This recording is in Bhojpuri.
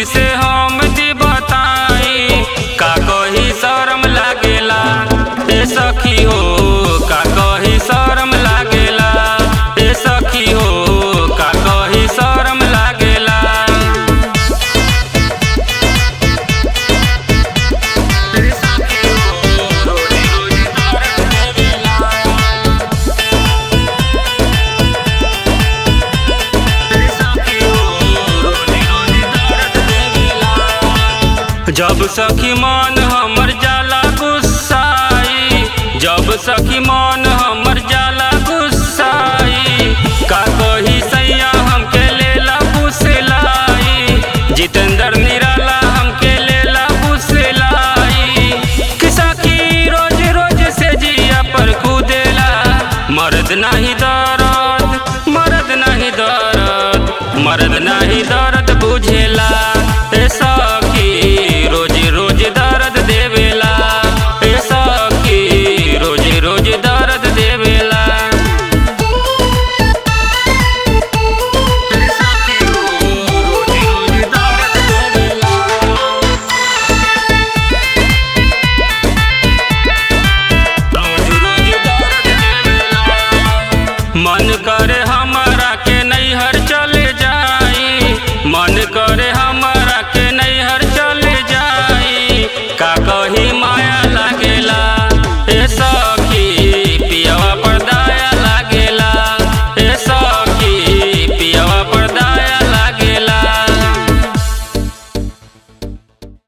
खुशी से हम दी बताई का कही शरम लागेला ए सखी हो का कही शरम लागेला ए सखी हो का कही शरम लागेला जब सखी मन हमर जाला गुस्साई जब सखी मन हमर जाला गुस्साई का कही सैया हमके लेला फुसलाई जितेंद्र निराला हमके लेला फुसलाई कि सखी रोज रोज से जिया पर कूदेला मर्द नाही दर्द मर्द नाही दर्द मर्द नाही दर्द बुझेला ए सखी रोज रोज दर्द देवेला ए सखी रोज रोज दर्द देवेला मन करे हमारा के नैहर चले जाई मन करे